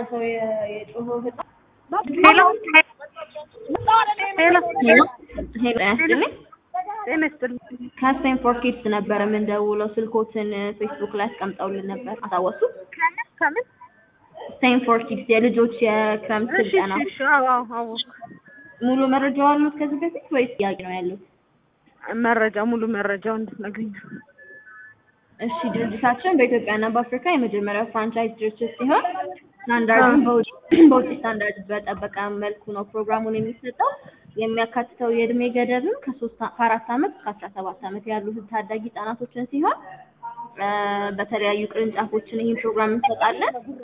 ሰው የ- የጮኸው ህፃን ሄሎ ሄሎ ሄሎ ሄሎ ያስጥልኝ ጤና ይስጥልኝ። ከስቴንፎርድ ኪድስ ነበር የምንደውለው ስልኮትን ፌስቡክ ላይ አስቀምጠውልን ነበር አታወሱ ከምን ከምን? ስቴንፎርድ ኪድስ የልጆች የክረምት እሺ ስልጠና እሺ እሺ። አዎ አዎ አወኩ። ሙሉ መረጃው አሉት ከዚህ በፊት ወይስ ጥያቄ ነው ያሉት መረጃ ሙሉ መረጃው እንድትነግሪኝ። እሺ ድርጅታችን በኢትዮጵያና በአፍሪካ የመጀመሪያው ፍራንቻይዝ ድርጅት ሲሆን ስታንዳርዱን በውጭ በውጭ ስታንዳርድ በጠበቀ መልኩ ነው ፕሮግራሙን የሚሰጠው። የሚያካትተው የእድሜ ገደብም ከሶስት አ- ከአራት ዓመት እስከ አስራ ሰባት ዓመት ያሉ ታዳጊ ህጻናቶችን ሲሆን እ በተለያዩ ቅርንጫፎችን ይህን ፕሮግራም እንሰጣለን።